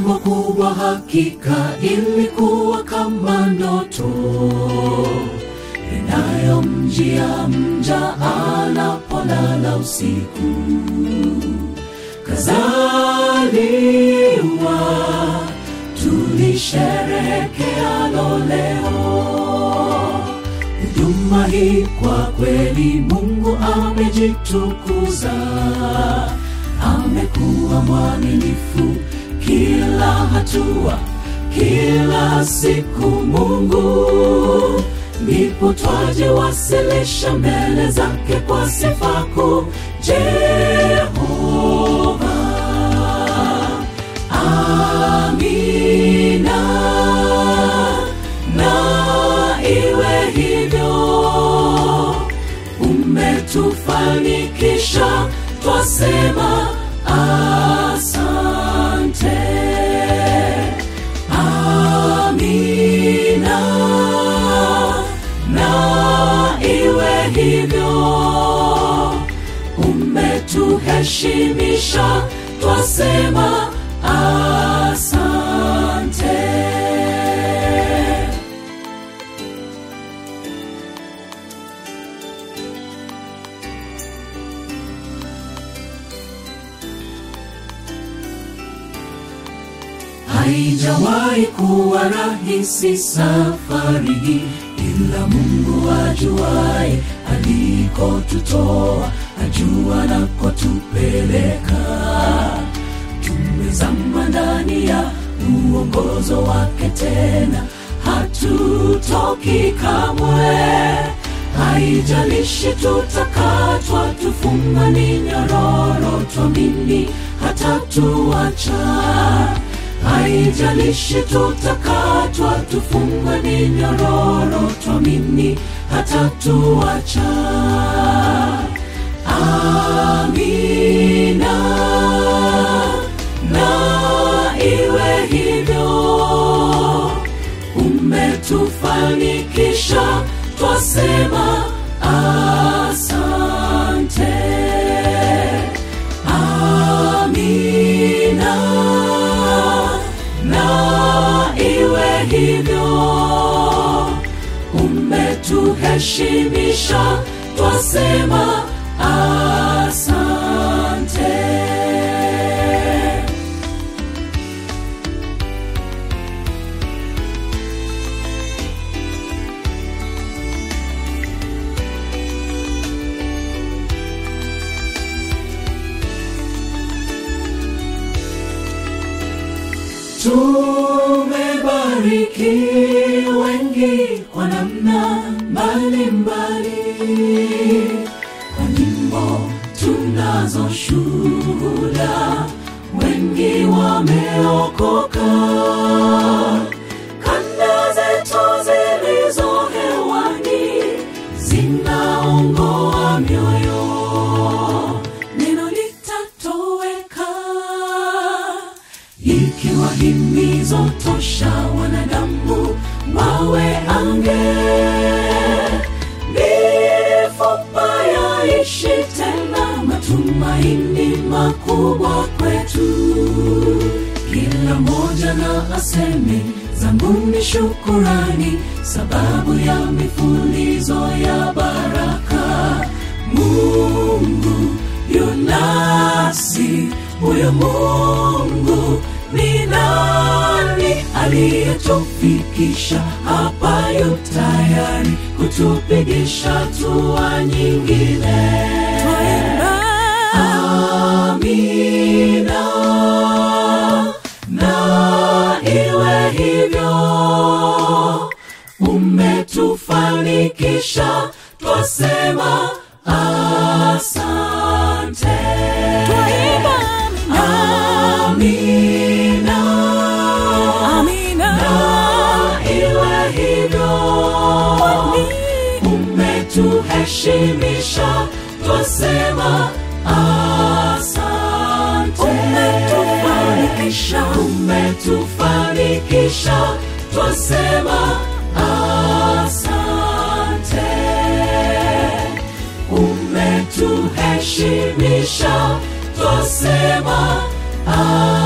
kubwa kubwa, hakika ilikuwa kama ndoto inayomjia mja anapolala usiku. Kazaliwa tulisherehekealo leo. Huduma hii kwa kweli, Mungu amejitukuza, amekuwa mwaminifu kila hatua, kila siku. Mungu ndipo twajiwasilisha mbele zake kwa sifa kuu. Jehova, amina, na iwe hivyo. Umetufanikisha, twasema asante. Amina, na iwe hivyo. Umetuheshimisha, twasema asante. Haijawahi kuwa rahisi safari hii, ila Mungu ajuaye alikotutoa, ajua nakotupeleka. Tumezama ndani ya uongozo wake, tena hatutoki kamwe. Haijalishi tutakatwa, tufungwa ni nyororo, twamini hatatuacha haijalishi tutakatwa, tufungwe ni nyororo, twamini hatatuacha. Amina, na iwe hivyo. Umetufanikisha, twasema asante. Amina, na iwe hivyo. Umetuheshimisha, twasema asante. Tumebariki wengi kwa namna mbalimbali, kwa nyimbo tunazo shuhuda, wengi wameokoka. Kanda zetu zilizo hewani zinaongoa mioyo, neno litatoweka ikiwa himizo tosha wanadamu wawe ange mifupa yaishi tena matumaini makubwa kwetu kila moja na aseme zangu ni shukurani sababu ya mifulizo ya baraka mungu yunasi huyo mungu ni nani aliyetufikisha hapa yu tayari kutupigisha hatua nyingine amina na iwe hivyo umetufanikisha twasema asante amina na iwe hivyo umetuheshimisha twasema asante umetufanikisha umetufanikisha twasema asante umetuheshimisha twasema asante